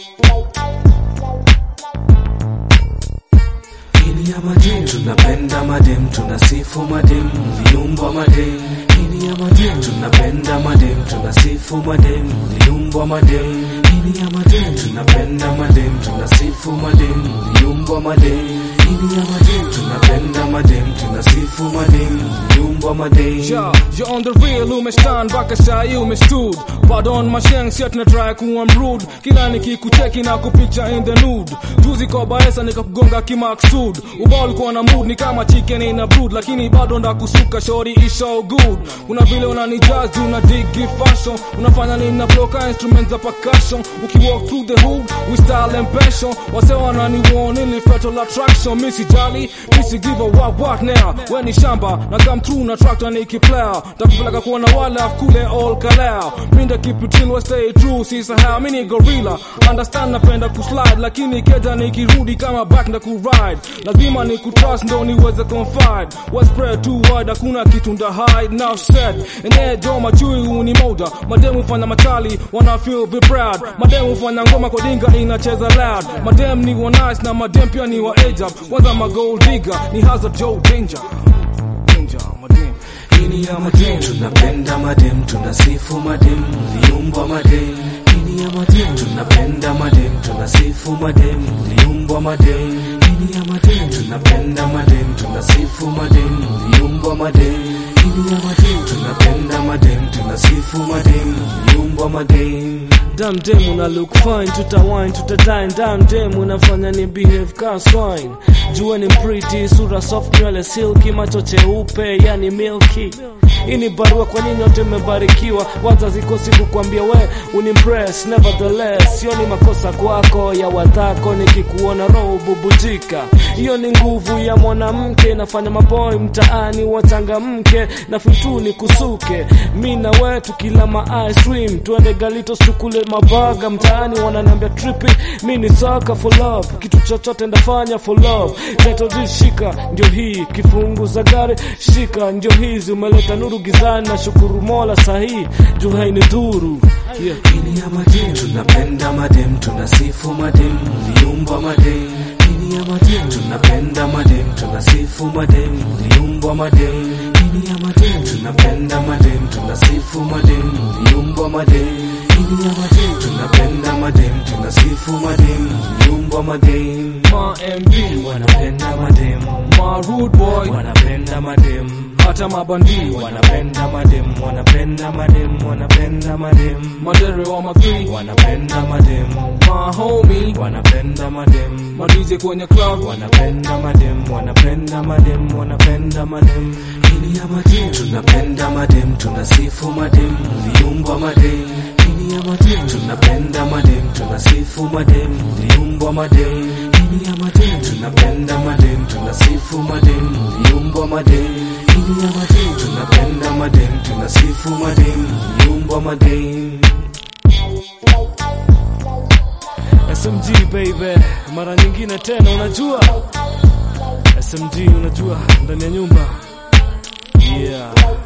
Hili ya madem, tunapenda madem, tunasifu madem, viumbwa madem. Hili ya madem, tunapenda madem, tunasifu madem, viumbwa madem. Hili ya madem, tunapenda madem, tunasifu madem, viumbwa madem. Hili ya madem, tunapenda madem, tunasifu madem, viumbwa madem. Ja, jag on the real umestan mpaka saa hii umestud Pardon masheng si tuna try kuwa mrude Kila nikikucheki na kupicha in the nude Juzi kwa baesa nikakugonga kimaksud Ubao ulikuwa na mood ni kama chicken in a brood Lakini bado ndakusuka shori is so good Kuna vile unanijazz una digi fashion Unafanya nina bloka instruments za percussion Ukiwalk through the hood with style and passion Wase wananiwon ili fatal attraction Missy jali, missy give a what what now We ni shamba na come through na tractor nikiplaya Takupeleka kuona wale kule all kalao Minda keep it real we stay true Sisahau mini gorilla Understand napenda kuslide Lakini keja nikirudi kama back na kuride Lazima ni kutrust ndo niweze confide We spread too wide hakuna kitu nda hide Now said Enee jo machui uni moda Mademu fanya machali wana feel be proud Mademu fanya ngoma kwa dinga inacheza loud Madem ni wa nice na madem pia ni wa age up Kwanza ma gold digger ni hazard Joe danger Danger madem Hili ya madem, tunapenda madem, tunasifu madem, viumbwa madem. Hili ya madem, tunapenda madem, tunasifu madem, viumbwa madem. Hili ya madem, tunapenda madem, tunasifu madem, viumbwa madem. Hili ya madem, tunapenda madem, tunasifu madem, viumbwa madem. Damn dem una look fine, tutawine, tutadine Damn dem unafanya ni behave ka swine Jua ni pretty, sura soft, nywele silky, macho cheupe, yani milky hii ni barua kwa nyinyi wote mmebarikiwa, wazazi kosi kukwambia we unimpress, nevertheless hiyo ni makosa kwako ya wadhako, nikikuona roho bubujika. Hiyo ni nguvu ya mwanamke, nafanya maboy mtaani wachangamke, na fitu ni kusuke mi na we tukila ma ice cream, tuende Galitos tukule mabaga mtaani, wananiambia trippy, mi ni saka for love, kitu chochote ndafanya for love. Title shika ndio hii, kifungu za gari shika ndio hizi, umeleta nuru gizani, na shukuru Mola sahi juu haini dhuru yeah. Hili ya madem, tunapenda madem, tunasifu madem, viumbwa madem. Hili ya madem, tunapenda madem, tunasifu madem, viumbwa madem. Hili ya madem, tunapenda madem, tunasifu madem, viumbwa madem. Hili ya madem, tunapenda madem, tunasifu madem, viumbwa madem. Ma MB Wanapenda madem, Ma rude boy wanapenda madem, Hata mabandi wanapenda madem, wanapenda madem, wanapenda madem, Madere wa makri wanapenda madem. Ma homie wanapenda madem Ma DJ kwenye club wanapenda madem wanapenda madem wanapenda madem hili ya madem tunapenda madem tunasifu madem viumbwa madem hili ya madem tunapenda madem tunasifu madem viumbwa madem hili ya madem tunapenda madem tunasifu madem viumbwa madem hili ya madem tunapenda madem tunasifu madem viumbwa madem SMG baby, mara nyingine tena, unajua SMG, unajua ndani ya nyumba yeah.